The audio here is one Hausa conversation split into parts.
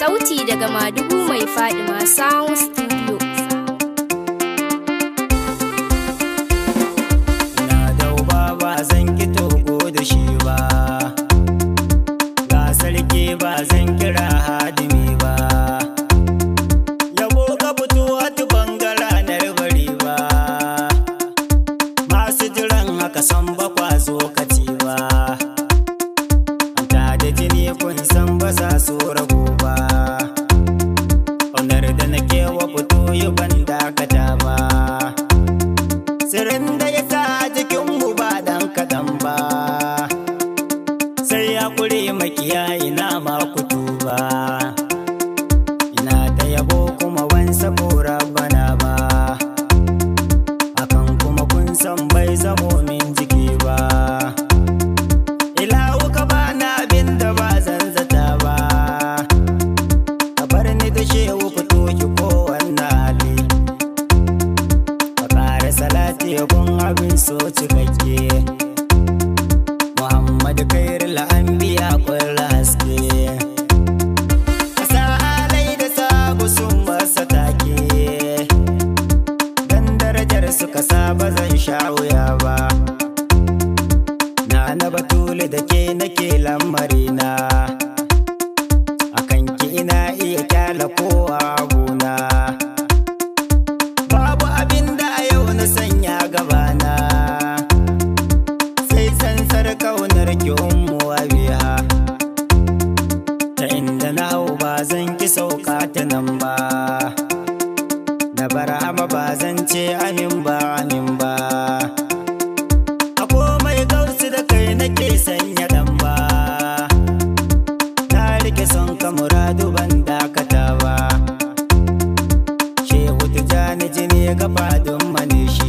Sauti daga Madugu mai Fadima Sound Studio. Na dauba ba zan ki togo da shi ba Ga sarki ba zan kira hadimi ba Yabo ka fito wata bangara na bari ba Masu jiran haka san ba kwazo kati ba Ta da jini kun san ba za su ragu ba Onar da nake wa fito yi ban dakata ba Sirrin da ya sa jikinmu ba dan kaɗan ba Sai ya kure makiya ina ma kutu ba Ina da yabo kuma wansa kora bana ba Hakan kuma kun san bai zamo min jiki ba Ilahu ka bana abin da ba zan zata ba Ka bar ni da shehu fito ki kowanne hali ka ƙara salati gun abin so cikakke Muhammad kairul anbiya kwallo haske Kasa alai da sabu sun masa take Dan darajar suka saba zan sha wuya ba Na na batule da ke nake lamarina Akan ki ina iya kyala kowa gona Babu abin da a yau na sanya gabana Sai sansar kaunar ki ummu biya Ta inda na hau ba zan ki sauka ta nan ba Na barama ba zan ce amin ba amin ba A komai gausu da kai nake sanya dan ba Na rike son ka muradu ban dakata ba Shehu Tijjani jini ga fadin manishi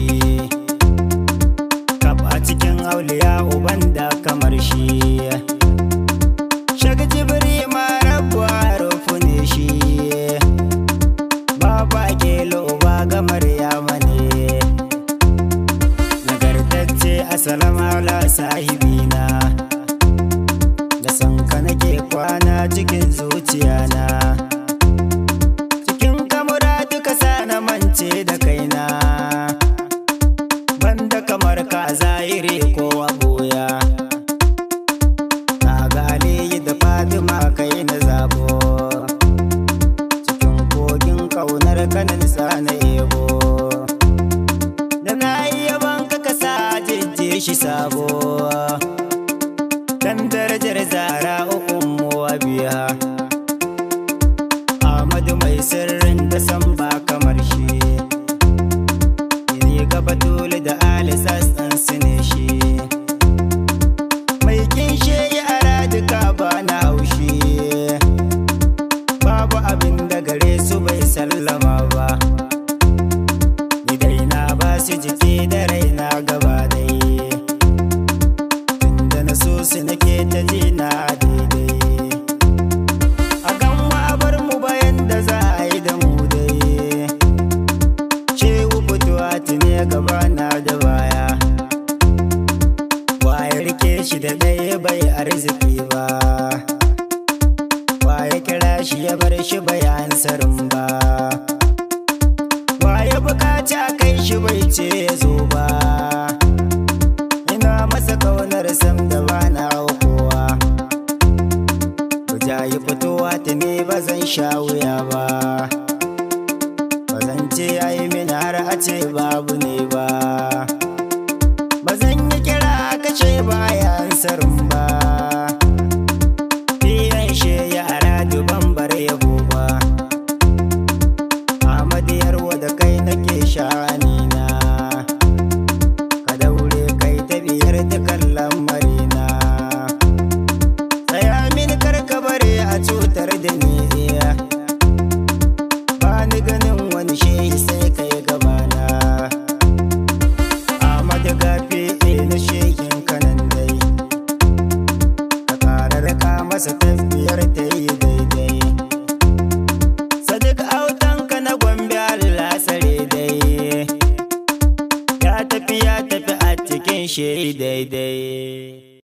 Kaf a cikin auliya uban da kamar shi Shag jibiri ma rabuwa rufu ne shi Baba kelo uba ga Maryama ne Nagartacce assalamu ala sahibina Da san ka nake kwana cikin zuciyana cikin kamura duka sa na mance da kaina banda kamar ka zahiri ko a boya na ga aliyu da fatima kai na zabo cikin kogin kaunar kanin sa na ebo da na yi yaban ka kasa jejje shi sabo dan darajar zara ukun mu biya Ahmadu mai sirrin da san ba kamar shi Ni gaba dole da alisas ɗan su ne shi Mai kinshe ya ara duka ba na haushi Babu abin da gare su bai sallama ba Ni dai na ba su jiki da raina gaba dai Tunda na so su nake ta ji na daidai a kan bar mu bayan da za a yi da mu dai shehu fitowa tune gaba na da baya waye rike shi da ɗaya bai arziki ba waye kira shi ya bar shi bai ansarin ba waye bukaci a kai shi bai ce ya zo ba ina masa kaunar sam da ba na kowa Kuja yi fitowa ta ne ba zan sha wuya ba Ba zan ce ya yi min har a ce babu ne ba Ba zan yi kira kashe bayan sarin